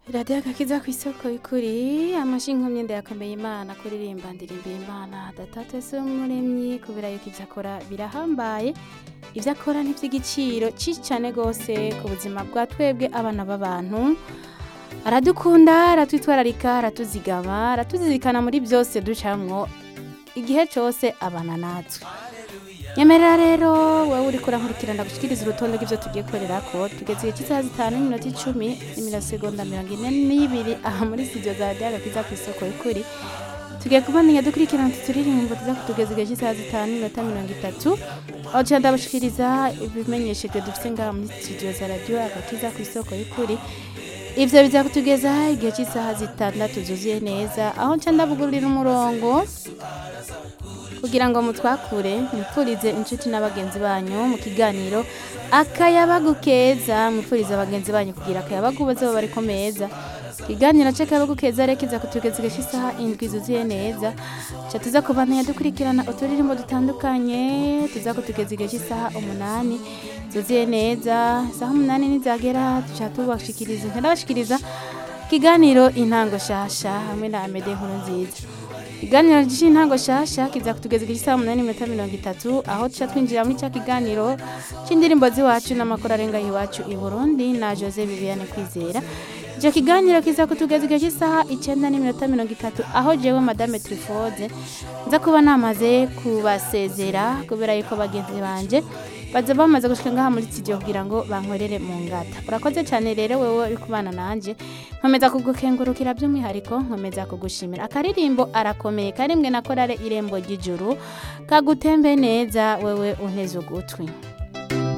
radiyo agakiza ku isoko y'ukuri amashinga myenda yakomeye imana kuririmba ndirimba imana datatu se umuremyi kubera yuko ibyo akora birahambaye ibyo akora ni iby'igiciro cyinshi cyane rwose ku buzima bwa twebwe abana b'abantu aradukunda aratwitwararika aratuzigama aratuzirikana muri byose ducamwo igihe cyose abana natwe nyemerera rero wowe uri kurankurikirana gushyikiriza urutonde rw'ibyo tugiye gukorera ko tugeze igihe cy'isaha zitanu n'iminota icumi n'imirosegonda mirongo ine n'ibiri aha muri studio za radiyo agakiza ku isoko y'ukuri tugiye kubandanya dukurikirana tuturirimbo tuza kutugeza igihe cy'isaha zitanu n'iminota mirongo itatu aho tuja ndabashikiriza ibimenyeshejwe dufite ngaha muri studio za radiyo agakiza ku isoko y'ukuri ivyo biza kutugeza igihe cy'isaha zitandatu zuzuye neza aho nca ndabugurira umurongo kugira ngo mutwakure mwipfurize inshuti n'abagenzi banyu mu kiganiro akayabagu keza mwipfurize abagenzi banyu kugira akayabagu baze baba bariko meza ikiganiro c'akayabagu keza rero kiza kutugeza igihe cy'isaha indwi zuzuye neza ca tuza kubandanya dukurikirana uturirimbo dutandukanye tuza kutugeza igihe cy'isaha umunani zuzuye neza isaha umunani nizagera tuca tubashikiriza nca ndabashikiriza ikiganiro intango shasha hamwe na amede nkuru nziza ikiganiro cy'intango shasha kiza kutugeza igihe cy'isaha umunani n'iminota mirongo itatu aho tuca twinjira muri cya kiganiro cy'indirimbo z'iwacu n'amakuru arenga iwacu i burundi na jose viviane kwizera icyo kiganiro kiza kutugeza igihe cy'isaha icyenda n'iminota mirongo itatu aho jewe madame trifode nza kuba namaze kubasezera kubera yuko bagenzi banje baza bamaze gushika ngaha muri studio kugira ngo bankorere mu ngata urakoze cyane rero wewe uri kubana nanje nkomeza kugukengurukira by'umwihariko nkomeza kugushimira akaririmbo arakomeye karimbwe na korale irembo ry'ijuru kagutembe neza wewe unteze ugutwi